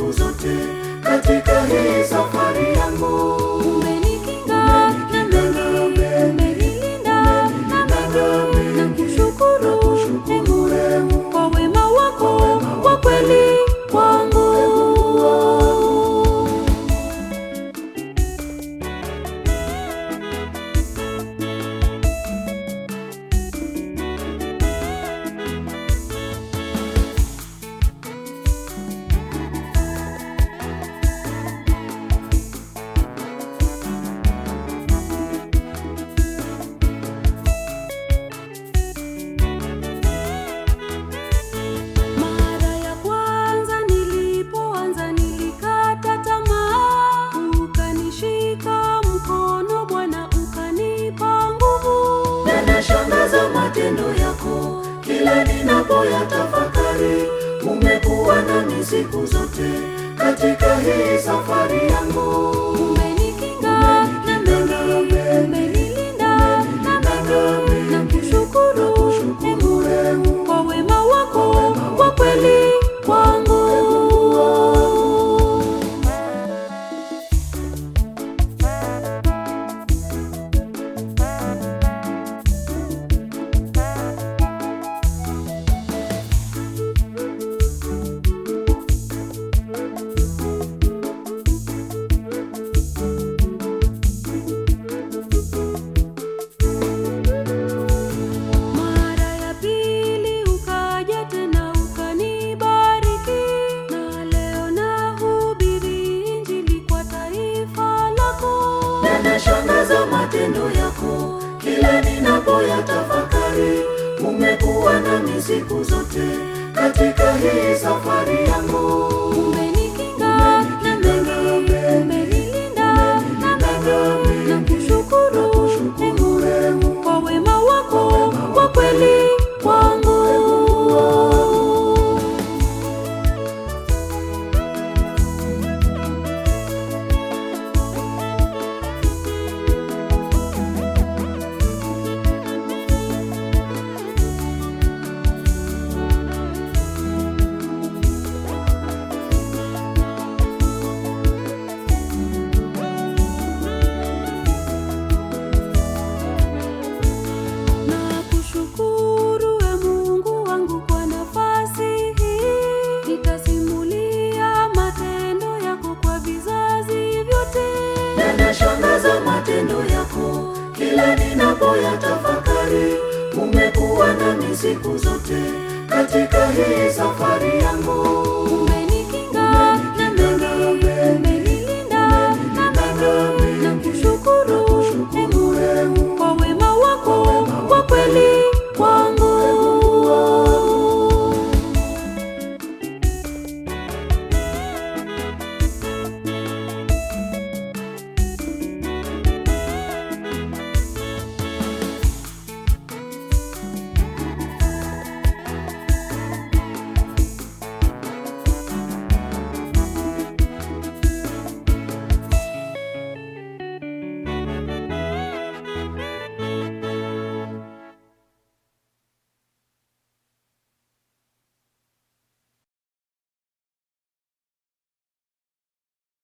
siku zote katika hii safari yangu. Umenikinga na mengi, umenilinda na mengi, na kushukuru Mungu kwa wema wako wa kweli kwangu. Mara ya kwanza nilipoanza nilikata tamaa, ukanishika mkono Bwana, ukanipa nguvu. Yanashangaza matendo yako kila ninapoyatafakari. Umekuwa nami siku zote katika hii safari yangu. Umenikinga na mengi, umenilinda na mengi, na kushukuru Mungu kwa wema wako wa kweli kwangu. Mara ya pili ukaja tena ukanibariki, na leo nahubiri Injili kwa taifa lako. Yanashangaza matendo yako kila ninapoyatafakari. Umekuwa nami siku zote katika hii safari yangu. Umenikinga na mengi, umenilinda na mengi, na kushukuru Mungu kwa wema wako wa kweli kwangu. Na kushukuru we Mungu wangu kwa nafasi hii, nitasimulia matendo yako kwa vizazi vyote. Yanashangaza matendo yako kila ninapoyatafakari. Umekuwa nami siku zote katika hii safari yangu. Ume